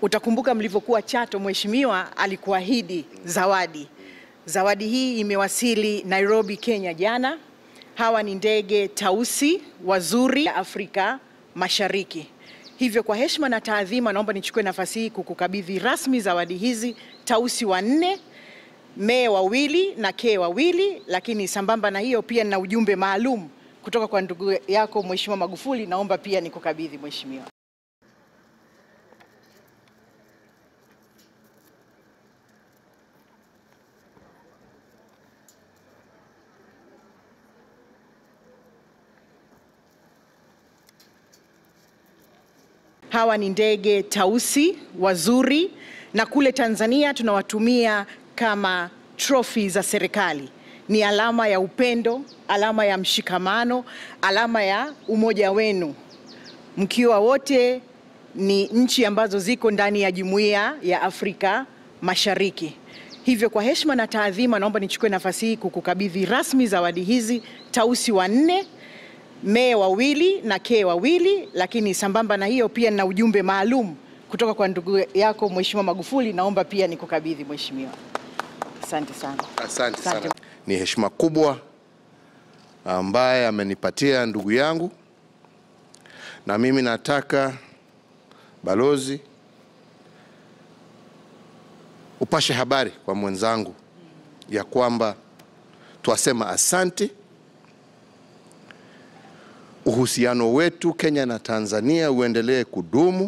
Utakumbuka mlivyokuwa Chato, mheshimiwa alikuahidi zawadi. Zawadi hii imewasili Nairobi, Kenya jana. Hawa ni ndege tausi wazuri ya Afrika Mashariki. Hivyo kwa heshima na taadhima, naomba nichukue nafasi hii kukukabidhi rasmi zawadi hizi, tausi wanne, mee wawili na kee wawili. Lakini sambamba na hiyo pia nina ujumbe maalum kutoka kwa ndugu yako Mheshimiwa Magufuli, naomba pia nikukabidhi mheshimiwa. Hawa ni ndege tausi wazuri, na kule Tanzania tunawatumia kama trophy za serikali. Ni alama ya upendo, alama ya mshikamano, alama ya umoja wenu, mkiwa wote ni nchi ambazo ziko ndani ya jumuiya ya Afrika Mashariki. Hivyo kwa heshima na taadhima, naomba nichukue nafasi hii kukukabidhi rasmi zawadi hizi, tausi wanne mee wawili na kee wawili. Lakini sambamba na hiyo pia nina ujumbe maalum kutoka kwa ndugu yako Mheshimiwa Magufuli, naomba pia nikukabidhi mheshimiwa. Asante sana. Asante Asante. sana. Ni heshima kubwa ambaye amenipatia ndugu yangu, na mimi nataka balozi upashe habari kwa mwenzangu ya kwamba twasema asante. Uhusiano wetu Kenya na Tanzania uendelee kudumu,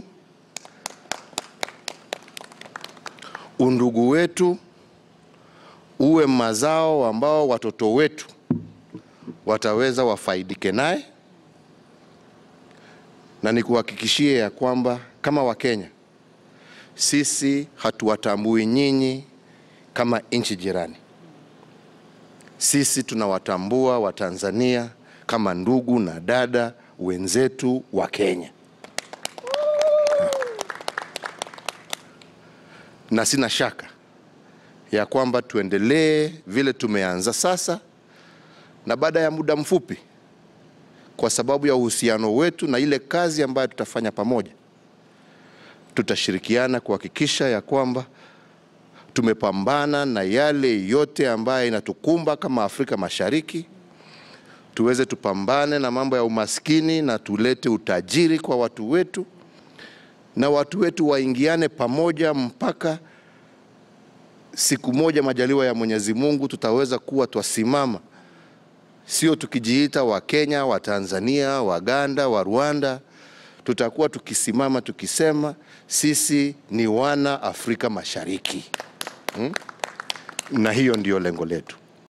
undugu wetu uwe mazao ambao watoto wetu wataweza wafaidike naye, na nikuhakikishie ya kwamba kama Wakenya sisi hatuwatambui nyinyi kama nchi jirani. Sisi tunawatambua Watanzania kama ndugu na dada wenzetu wa Kenya, na sina shaka ya kwamba tuendelee vile tumeanza sasa, na baada ya muda mfupi, kwa sababu ya uhusiano wetu na ile kazi ambayo tutafanya pamoja, tutashirikiana kuhakikisha ya kwamba tumepambana na yale yote ambayo inatukumba kama Afrika Mashariki, tuweze tupambane na mambo ya umaskini na tulete utajiri kwa watu wetu, na watu wetu waingiane pamoja mpaka siku moja majaliwa ya Mwenyezi Mungu tutaweza kuwa twasimama, sio tukijiita wa Kenya, wa Tanzania, Waganda, wa Rwanda. Tutakuwa tukisimama tukisema sisi ni wana Afrika Mashariki hmm? Na hiyo ndiyo lengo letu.